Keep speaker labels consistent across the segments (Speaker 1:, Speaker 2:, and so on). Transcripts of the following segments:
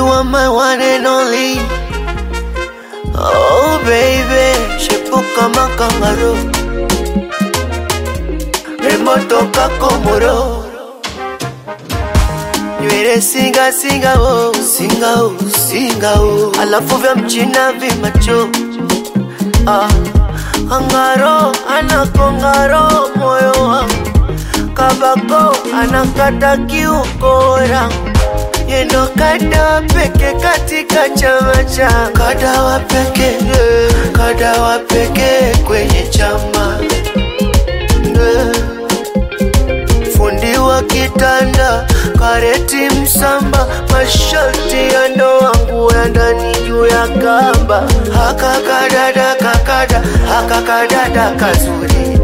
Speaker 1: You are my one and only. Oh baby, shepo kama kangaroo. Rembo toka Komoro. Nywele singa singa oh, singa oh, singa oh. Alafu vya mchina vimacho. Ah, angaro anakongaro moyo wangu. Kabako anakata kiukora. Yendo kada peke katika chama cha kada wa peke kada wa peke kwenye chama Eh. fundi wa kitanda kareti msamba masharti ya ndoa nguo ya ndani juu ya kamba haka kadada kakada haka kadada kazuri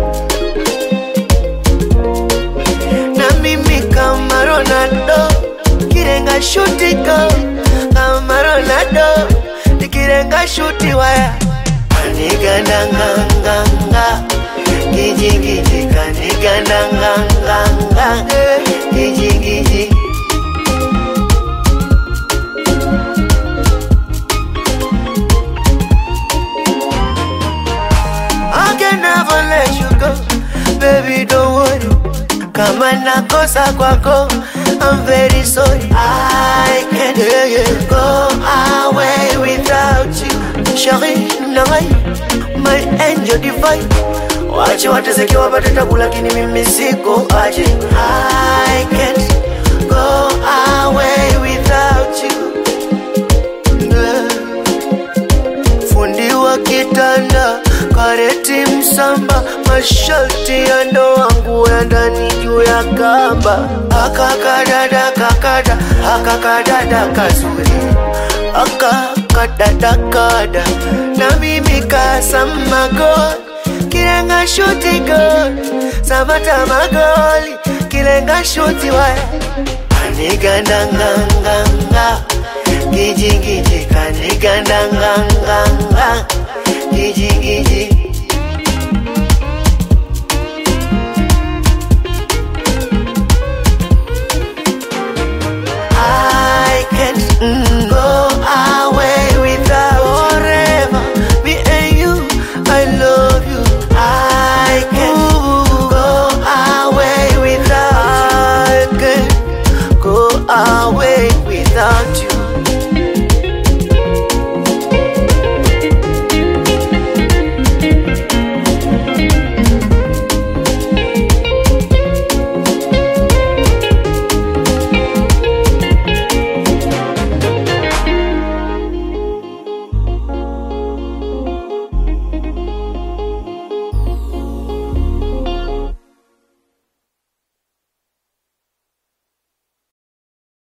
Speaker 1: na mimi kama Ronaldo kirenga shuti go kama Ronaldo nikirenga shuti waya kaniganda nganganga gijigiji kaniganda nganganga gijigiji I can never let you go, baby. Don't worry. Kama nakosa kwako, I'm very sorry. I can't go away without you, Shari Nangai, my angel divine. Wache wateseke wapate tabu, lakini mimi siko aje. I can't go away without you. Yeah fundi wa kitanda kareti msamba masharti ya ndoa nguo ya ndani juu ya kamba akakadada kakada akakadada kazuri akakadada kada na mimi kasamago kilenga shuti gol sabata magoli kilenga shuti waya kanigandanganganga gijigiji kanigandanganganga gijigiji